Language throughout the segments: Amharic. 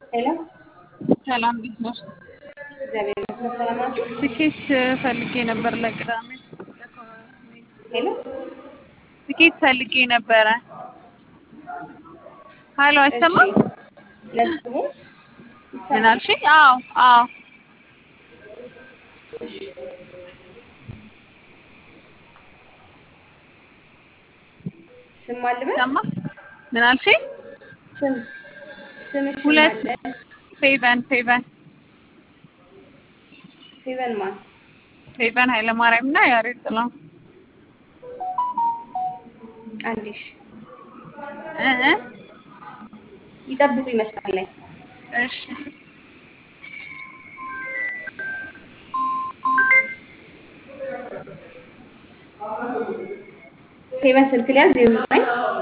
ሄሎ ሰላም እንዴት ነሽ? እግዚአብሔር ይመስገን ሰላም ናችሁ? ትኬት ፈልጌ ነበር ለቅዳሜ። ሄሎ ትኬት ፈልጌ ነበረ። ሀሎ አይሰማም? እሺ ለስሙ ምን አልሽኝ? አዎ አዎ ስም አልበል ሰማ ምን አልሽኝ? ስም ስምሽ ሁለት ማን? ፌቨን ፌቨን ፌቨን ማን? ፌቨን ኃይለማርያም እና ያሬድ ጥላሁን አንዲሽ እ እ ይጠብቁ ይመስላል ላይ እሺ ፌቨን ስልክ ሊያዝ ዜሮ ዘጠኝ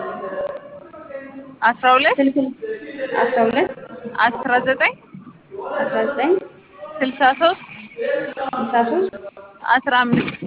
አስራ ሁለት ስልክ አስራ ሁለት አስራ ዘጠኝ አስራ ዘጠኝ ስልሳ ሶስት ስልሳ ሶስት አስራ አምስት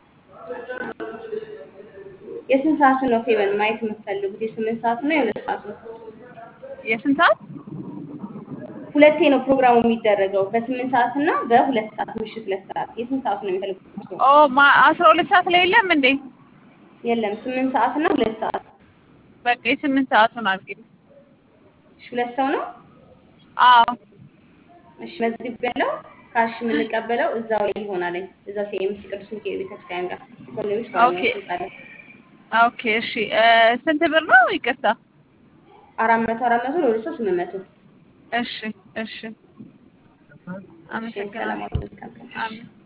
የስንት ሰዓቱን ነው ፌቨን ማየት የምትፈልጉት? የስምንት ሰዓቱ ነው የሁለት ሰዓቱ? የስንት ሰዓት? ሁለቴ ነው ፕሮግራሙ የሚደረገው በስምንት ሰዓት እና በሁለት ሰዓት ምሽት ሁለት ሰዓት። የስንት ሰዓቱ ነው የሚፈልጉት? ኦ ማ አስራ ሁለት ሰዓት ላይ የለም እንዴ? የለም ስምንት ሰዓት እና ሁለት ሰዓት። በቃ የስምንት ሰዓቱን አድርጊልኝ። እሺ ሁለት ሰው ነው? አዎ እሺ መዝግብ ያለው ካሽ የምንቀበለው እዛው ላይ ይሆናል። እዛው ሲኤምሲ ቅዱስ ሚካኤል ቤተክርስቲያን ጋር ኢኮኖሚክስ ኦኬ። ባለሙያዎች ህንጻ ላይ ኦኬ እሺ እ ስንት ብር ነው? ይቅርታ። አራት መቶ አራት መቶ ለሁለት ሰው ስምንት መቶ እሺ እሺ እሺ ሰላም አመሰግናለሁ። ዋሉ። መልካም ቀን። አሜን